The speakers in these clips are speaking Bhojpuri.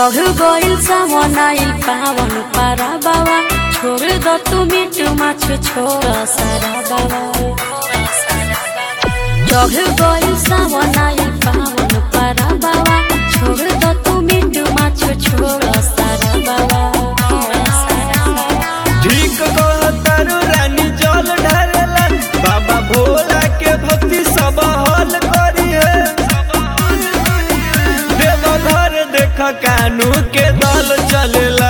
चढ़ गइल सामनाइल पावन पारा बाबा छोड़ दो तू मिटू माछ छोड़ सारा बाबा चढ़ गइल सामनाइल पावन पारा बाबा छोड़ दो तू मिटू माछ छोड़ सारा बाबा ठीक कहतारू रानी जल ढारेला बाबा भोला के भक्ति सब हल करी है देव घर देख कानू के दल चलेला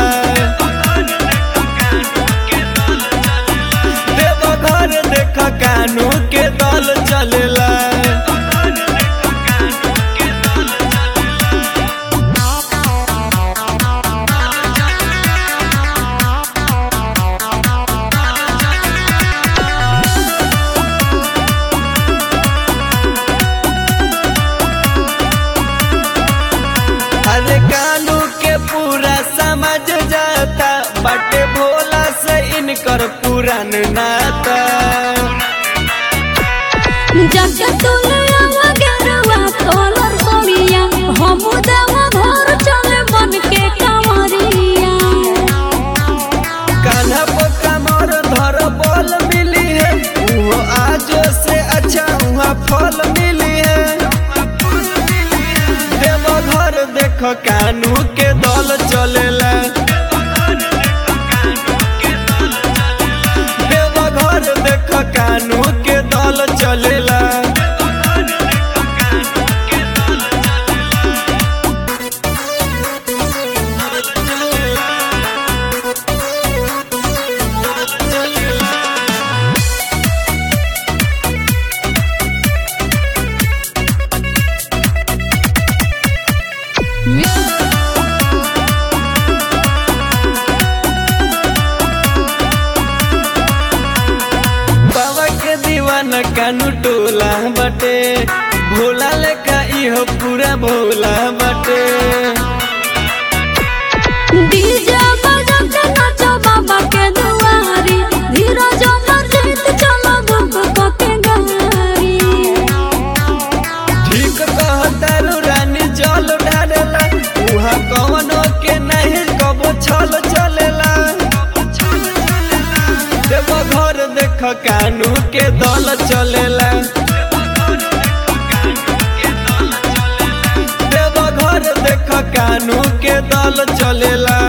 देव घर देख कानू के दल चलेला अरे कानू के पूरा समझ जाता बटे भोला से इनकर पुरान नाता जग तुलवा गरवा तोलर सोनिया हम देवा घर चले मन के कमरिया कान्हा पर कमर धर बल मिली है वो आज से अच्छा वहाँ फल मिली है देव घर देख कानू के दल चलेला देव घर देख कानू के दल चलेला बाबा के दीवाना कानू टोला बटे भोला लेखा इहो पूरा भोला बटे डीजे बजा के नाचो बाबा के दुआरी धीरज मर जीत चलो दुख के गारी ठीक कहतारू रानी जल ढारेला उहा कवनो के नहीं कबो छल चलेला देव घर देख कानू के दल चलेला देव घर देख कानू के दल चलेला